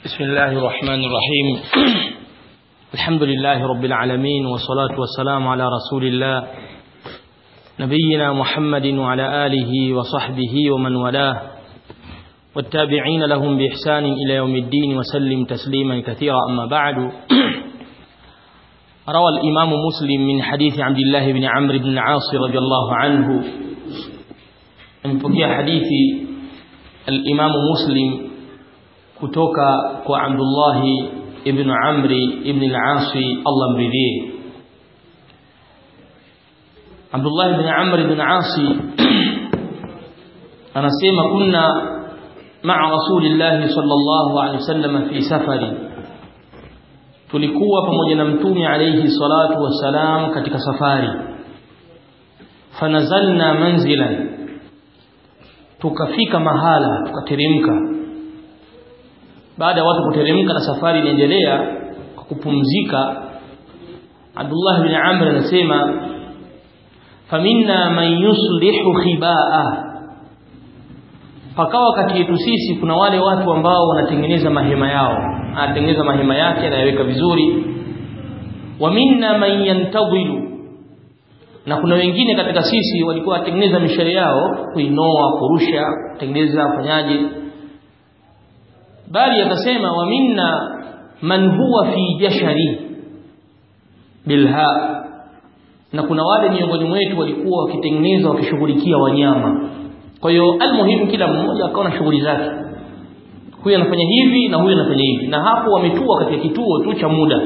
بسم الله الرحمن الرحيم الحمد لله رب العالمين والصلاة والسلام على رسول الله نبينا محمد وعلى آله وصحبه ومن والاه والتابعين لهم بإحسان إلى يوم الدين وسلم تسليما كثيرا أما بعد روى الإمام مسلم من حديث عبد الله بن عمرو بن العاص رضي الله عنه من فقيه حديث الإمام مسلم kutoka kwa Abdullah ibn Amri ibn al-As Allah mridhie Abdullah ibn Amr ibn al-As anasema kunna ma'a Rasulillah sallallahu alayhi wasallam fi safari tulikuwa pamoja na mtume alayhi salatu wassalam katika safari fanazalna manzilan tukafika mahala tukateremka baada ya watu kuteremka na safari inaendelea kwa kupumzika Abdullah bin Amr anasema faminna man yuslihu khibaa pakawa kati yetu sisi kuna wale watu ambao wanatengeneza mahema yao anatengeneza mahema yake anayaweka vizuri wa minna man yantadhilu na kuna wengine katika sisi walikuwa watengeneza mishale yao kuinoa kurusha kutengeneza fanyaje bali akasema wa minna man huwa fi jashari bilha na kuna wale miongoni mwetu walikuwa wakitengeneza wakishughulikia wanyama kwa hiyo almuhimu kila mmoja akawa na shughuli zake huyu anafanya hivi na huyu anafanya hivi na hapo wametua katika kituo tu cha muda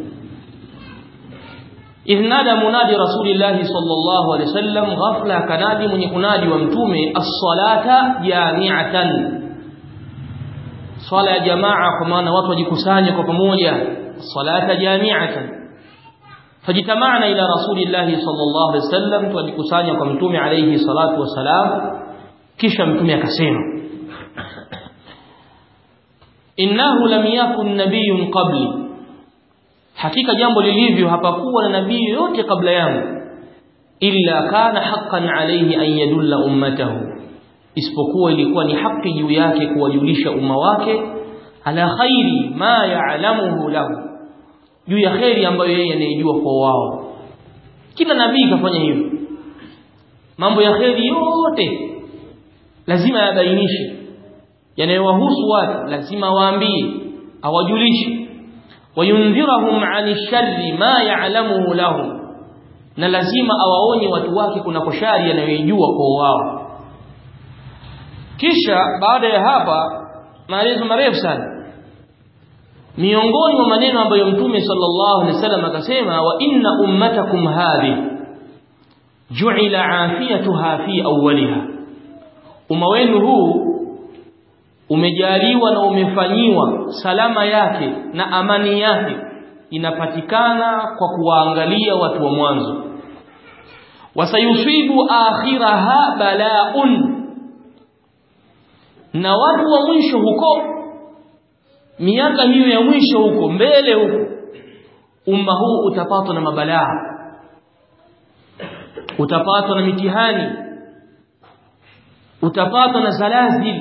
idh nada munadi rasulillahi sallallahu alaihi wasallam ghafla kanadi mwenye kunadi wa mtume as-salata jami'atan swala ya jamaa kwa maana watu wajikusanye kwa pamoja salata jami'atan fajitamana ila rasulillahi sallallahu alaihi wasallam tujikusanya kwa mtume alayhi salatu wasalam kisha mtume akasema innahu lam yakun nabiyyun qabli hakika jambo lilivyo hapakuwa na nabii yote kabla yangu illa kana haqqan alayhi an yadulla ummatahu isipokuwa ilikuwa ni haki juu yake kuwajulisha umma wake ala khairi ma ya'lamuhu lahu juu ya khairi ambayo yeye anayejua kwa wao kila nabii kafanya hivyo mambo ya khairi yote lazima yabainishe yanayowahusu watu lazima waambie awajulishe wayundhirahum 'ani sharri ma ya'lamuhu lahu na lazima awaonye watu wake kuna shari yanayojua kwa wao kisha baada ya hapa maelezo marefu sana miongoni mwa maneno ambayo mtume sallallahu alaihi wasallam akasema wa inna ummatakum hadhi ju'ila afiyatuha fi awwaliha umma wenu huu umejaliwa na umefanyiwa salama yake na amani yake inapatikana kwa kuwaangalia watu wa mwanzo wasayusibu akhiraha bala'un na watu wa mwisho huko miaka hiyo ya mwisho huko mbele huko umma huu utapatwa na mabalaa utapatwa na mitihani utapatwa na zalazil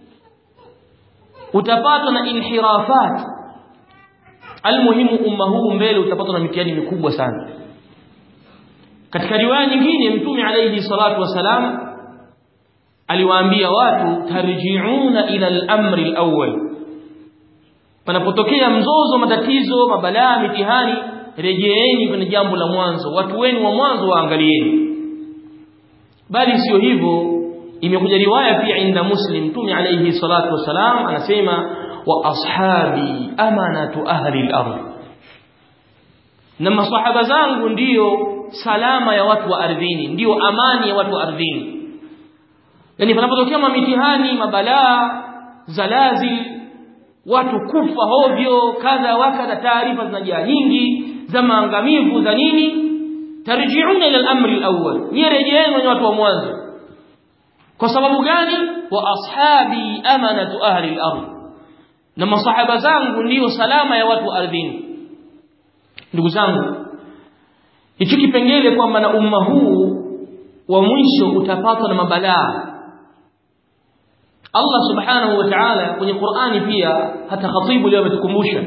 utapatwa na inhirafat almuhimu umma huu mbele utapatwa na mitihani mikubwa sana katika riwaya nyingine mtume alayhi salatu wasalam aliwaambia watu tarji'una ila al-amri al-awwal panapotokea mzozo matatizo mabalaa mitihani rejeeni kwenye jambo la mwanzo watu wenu wa mwanzo waangalieni bali sio hivyo imekuja riwaya pia inda muslim mtume alayhi salatu wasalam anasema wa ashabi amanatu ahli al-ardh na masahaba zangu ndiyo salama ya watu wa ardhini ndiyo amani ya watu wa ardhini yani panapotokea mitihani mabalaa zalazi watu kufa hovyo kadha wakadha taarifa zinajaa nyingi za maangamivu za nini tarji'una ila al-amri al-awwal nirejeeni watu wa mwanzo kwa sababu gani wa ashabi amanatu ahli al-ardh na masahaba zangu ndiyo salama ya watu ardhini ndugu zangu hichi kipengele kwamba na umma huu wa mwisho utapatwa na mabalaa Allah subhanahu wa ta'ala kwenye Qur'ani pia hata khatibu leo ametukumbusha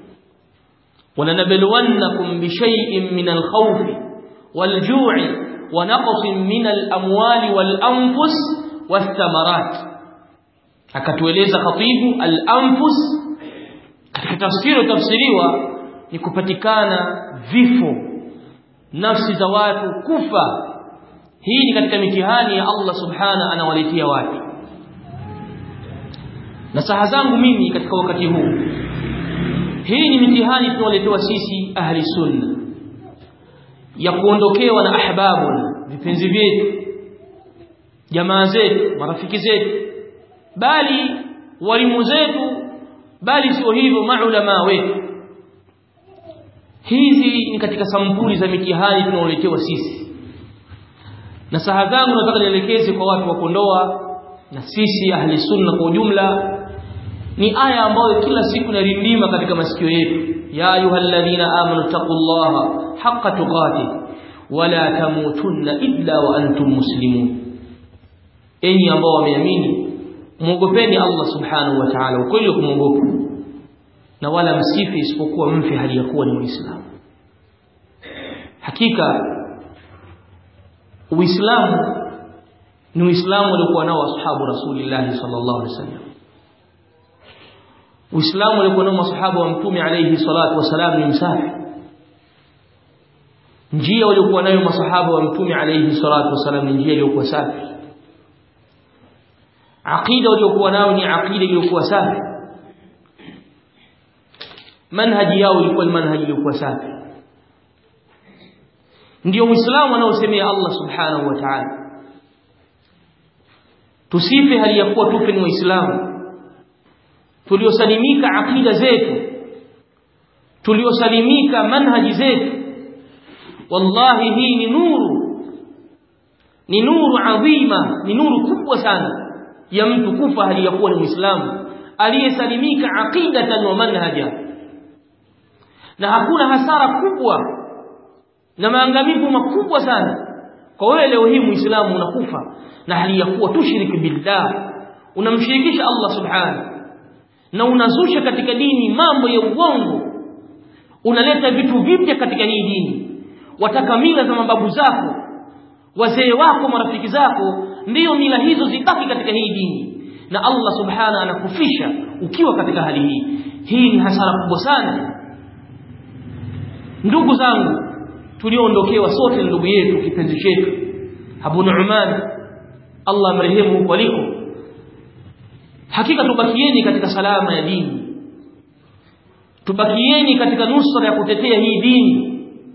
ولنبلونكم بشيء من الخوف والجوع ونقص من الأموال والأنفس والثمرات akatueleza khatibu al-anfus katika tafsiri tafsiriwa ni kupatikana vifo nafsi za watu kufa hii ni katika mitihani ya Allah subhana anawaletea watu na saha zangu mimi katika wakati huu hii ni mitihani tunawaletewa sisi ahli sunna ya kuondokewa na ahbabuna vipenzi vyetu jamaa zetu marafiki zetu bali walimu zetu bali sio hivyo maulama wetu hizi ni katika sampuli za mitihani tunaoletewa sisi na saha zangu nataka nielekeze kwa watu wa Kondoa na sisi ahli sunna kwa ujumla ni aya ambayo kila siku narindima katika masikio yetu ya ayyuhalladhina amanu taqullaha haqqa tuqatih wala tamutunna illa wa antum muslimun enyi ambao wameamini muogopeni Allah subhanahu wa ta'ala ukweli wa kumwogopa na wala msifi isipokuwa mfe hali ya kuwa ni muislamu hakika uislamu ni uislamu waliokuwa nao ashabu rasulillah sallallahu alaihi wasallam uislamu waliokuwa nao masahaba wa mtume alayhi salatu wasalam ni msafi njia waliokuwa nayo masahaba wa mtume alayhi salatu wasalam ni njia iliyokuwa safi aqida waliokuwa nayo ni aqida iliyokuwa safi manhaji yao ilikuwa ni manhaji iliyokuwa safi ndio muislamu anaosemea Allah subhanahu wa ta'ala tusife hali ya kuwa tufe ni waislamu tuliosalimika aqida zetu tuliosalimika manhaji zetu wallahi hii ni nuru ni nuru adhima ni nuru kubwa sana ya mtu kufa hali ya kuwa ni muislamu aliyesalimika aqidatan wa manhaja na hakuna hasara kubwa na maangamivu makubwa sana kwa wewe leo hii muislamu unakufa na hali ya kuwa tushiriki billah unamshirikisha Allah subhanahu na unazusha katika dini mambo ya uongo unaleta vitu vipya katika hii dini wataka mila za mababu zako wazee wako marafiki zako ndiyo mila hizo zibaki katika hii dini na Allah subhana anakufisha ukiwa katika hali hii hii ni hasara kubwa sana ndugu zangu tulioondokewa sote ndugu yetu kipenzi chetu Abu Nu'man Allah amrehemu huko aliko hakika tubakieni katika salama ya dini tubakieni katika nusra ya kutetea hii dini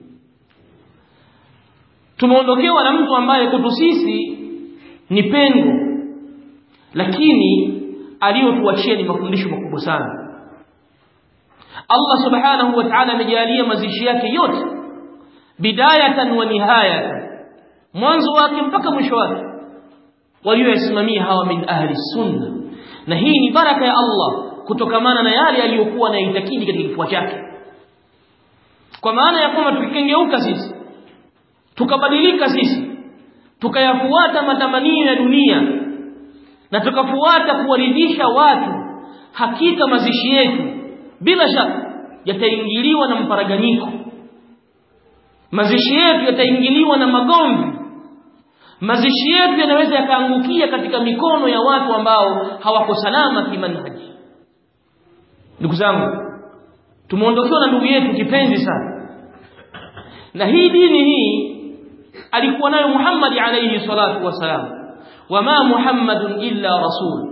tumeondokewa na mtu ambaye kwetu sisi ni pengo lakini aliyotuachia ni mafundisho makubwa sana Allah subhanahu wa ta'ala amejalia mazishi yake yote bidayatan wa nihayatan mwanzo wake mpaka mwisho wake walioyasimamia hawa min ahli sunna na hii ni baraka ya Allah kutokamana na yale aliyokuwa anaitakidi katika kifua chake kwa maana ya kwamba tukikengeuka sisi tukabadilika sisi tukayafuata matamanio ya dunia na tukafuata kuwaridhisha watu hakika mazishi yetu bila shaka yataingiliwa na mparaganyiko mazishi yetu yataingiliwa na magomvi mazishi yetu yanaweza yakaangukia katika mikono ya watu ambao hawako salama kimanhaji ndugu zangu tumeondokewa na ndugu yetu kipenzi sana na hii dini hii alikuwa nayo Muhammad alayhi salatu wasalam wama Muhammadun illa rasul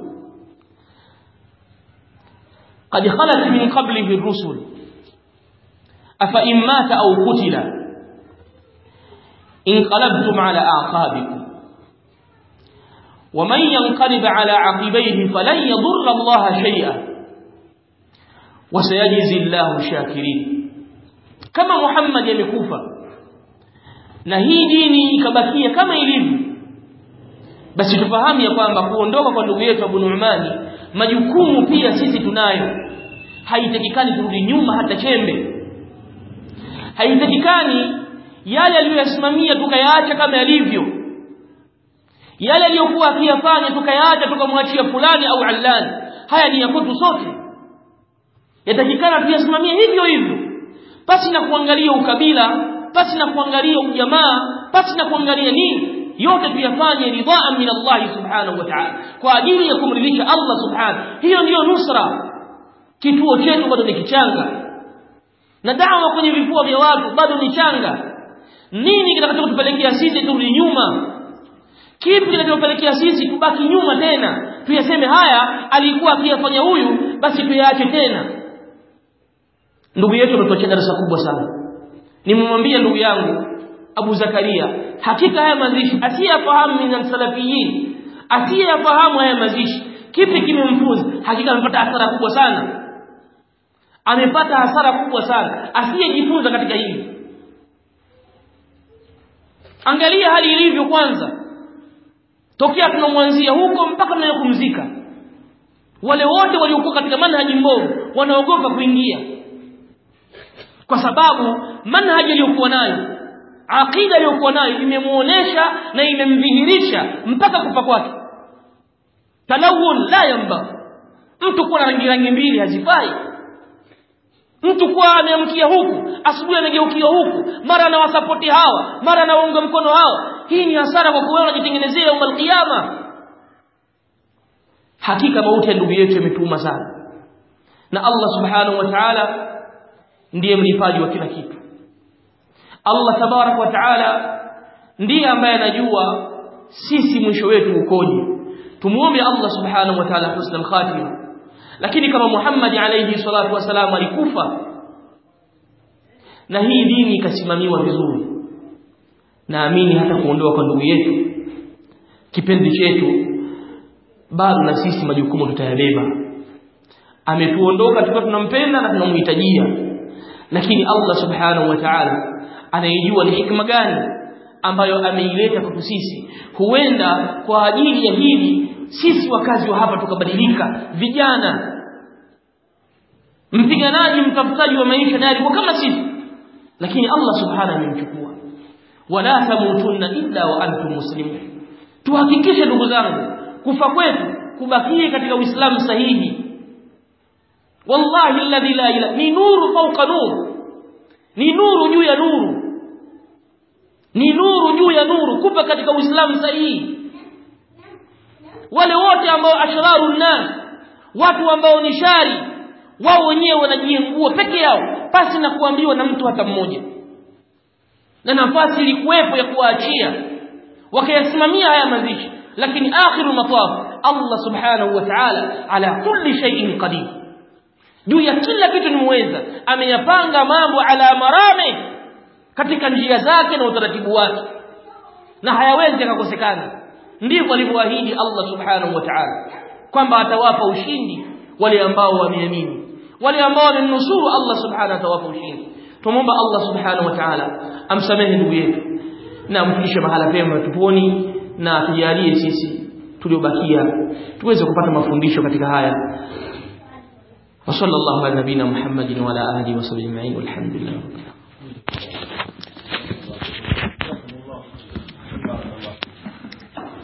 قد خلت من قبله الرسل أفإن مات أو قتل انقلبتم على أعقابكم ومن ينقلب على عقبيه فلن يضر الله شيئا وسيجزي الله الشاكرين كما محمد يمكوفا na hii dini ikabakia kama ilivyo basi tufahamu ya kwamba kuondoka kwa ndugu yetu Abu Nu'mani majukumu pia sisi tunayo haitakikani turudi nyuma hata chembe haitakikani yale aliyoyasimamia tukayaacha kama yalivyo yale aliyokuwa akiyafanya tukayaacha tukamwachia fulani au allani haya ni ya kwetu sote yatakikana tuyasimamie hivyo hivyo pasi na kuangalia ukabila pasi na kuangalia ujamaa pasi na kuangalia nini yote tuyafanye ridhaan min Allah subhanahu wa ta'ala kwa ajili ya kumridhisha Allah subhanahu hiyo ndiyo nusra kituo chetu bado ni kichanga na dawa kwenye vifua vya watu bado ni changa nini kitakachotupelekea sisi turudi nyuma kipi kinachopelekea sisi tubaki nyuma tena tuyaseme haya alikuwa akiyafanya huyu basi tuyaache tena ndugu yetu ametuachia darasa kubwa sana nimemwambia ndugu yangu Abu Zakaria hakika haya mazishi asiyafahamu min salafiyin asiyafahamu haya mazishi kipi kimemfunza hakika amepata hasara kubwa sana amepata hasara kubwa sana asiyejifunza katika hili angalia hali ilivyo kwanza tokea tunamwanzia huko mpaka tunayokumzika wale wote waliokuwa katika manhaji mbovu wanaogopa kuingia kwa sababu manhaji aliyokuwa nayo aqida aliyokuwa nayo imemuonesha na imemdhihirisha mpaka kufa kwake talawun la yamba mtu kuwa na rangi rangi mbili hazifai mtu kuwa ameamkia huku asubuhi amegeukia huku mara anawasapoti hawa mara anawaunga mkono hawa hii ni hasara kwa kuwa unajitengenezea yaumul qiyama hakika mauti ya ndugu yetu yametuma sana na Allah subhanahu wa ta'ala ndiye mlipaji wa kila kitu Allah tabarak wa ta'ala ndiye ambaye anajua sisi mwisho wetu ukoje tumuombe Allah subhanahu wa ta'ala husnul khatima lakini kama Muhammad alayhi salatu wasalam alikufa na hii dini ikasimamiwa vizuri naamini hata kuondoa kwa ndugu yetu kipenzi chetu bado na sisi majukumu tutayabeba ametuondoka tukiwa tunampenda na tunamhitajia lakini Allah subhanahu wa ta'ala anaijua ni hikma gani ambayo ameileta kwetu sisi huenda kwa ajili ya hili sisi wakazi wa hapa tukabadilika vijana mpiganaji mtafutaji wa maisha naye alikuwa kama sisi lakini Allah subhanahu amemchukua wala tamutunna illa wa antum muslimun tuhakikishe ndugu zangu kufa kwetu kubakie katika uislamu sahihi wallahi alladhi la ilaha ni nuru fawqa nur ni nuru juu ya nuru ni nuru juu ya nuru kufa katika uislamu sahihi wale wote ambao ashraru nas watu ambao ni shari wao wenyewe wanajiengua peke yao pasi na kuambiwa na mtu hata mmoja na nafasi ilikuwepo ya kuwaachia wakayasimamia haya mazishi lakini akhiru mataf Allah subhanahu wa ta'ala ala kulli shay'in qadir juu ya kila kitu ni muweza ameyapanga mambo ala marame katika njia zake na utaratibu wake na hayawezi yakakosekana ndivyo alivyoahidi Allah subhanahu wa ta'ala kwamba atawapa ushindi wale ambao wameamini wale ambao wamenusuru Allah subhanahu atawapa ushindi tumomba Allah subhanahu wa ta'ala amsamehe ndugu yetu na amfikishe mahala pema tuponi na tujalie sisi tuliobakia tuweze kupata mafundisho katika haya wa sallallahu ala nabina muhammadin wa ala alihi wa sahbihi ajma'in walhamdulillah